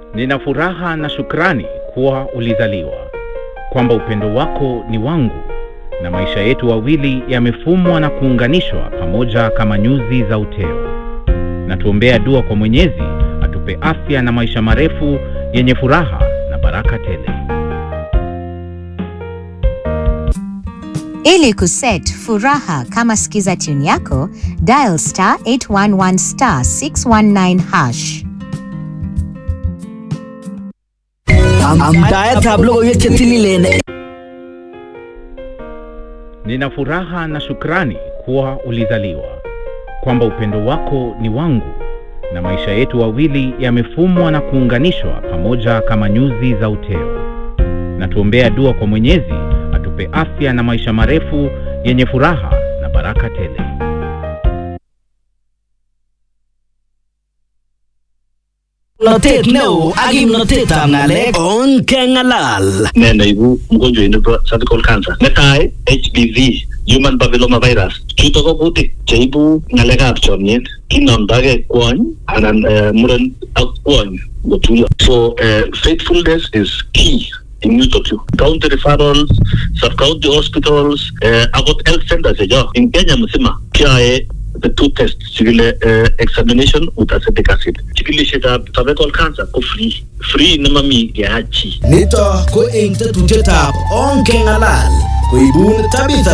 Nina furaha na shukrani kuwa ulizaliwa, kwamba upendo wako ni wangu na maisha yetu wawili yamefumwa na kuunganishwa pamoja kama nyuzi za uteo. Na tuombea dua kwa Mwenyezi atupe afya na maisha marefu yenye furaha na baraka tele. Ili kuset furaha kama skiza tune yako, dial star 811 star 619 hash. Amdaetab logoiwek che tililen Nina furaha na shukrani kuwa ulizaliwa, kwamba upendo wako ni wangu na maisha yetu wawili yamefumwa na kuunganishwa pamoja kama nyuzi za uteo. Na tuombea dua kwa Mwenyezi atupe afya na maisha marefu yenye furaha na baraka tele. Notet neo ak kimnotetab ng'alek on kengalal. ne neibu mgonjwa nebo cervical cancer netai HPV human papilloma virus chuto ko kutik cheibu ng'alekab chomyet kinomdogei kwony anan eh, muren ak kwony ngotuyo so eh, faithfulness is key in yutok yu county referrals sub county hospitals eh, akot health centers checho in Kenya mzima kiae the two tests chikile uh, examination with acetic acid chikilishetab cervical cancer ko free free nemami keachi Nito ko eng tetutietab on kengalal koibun Tabitha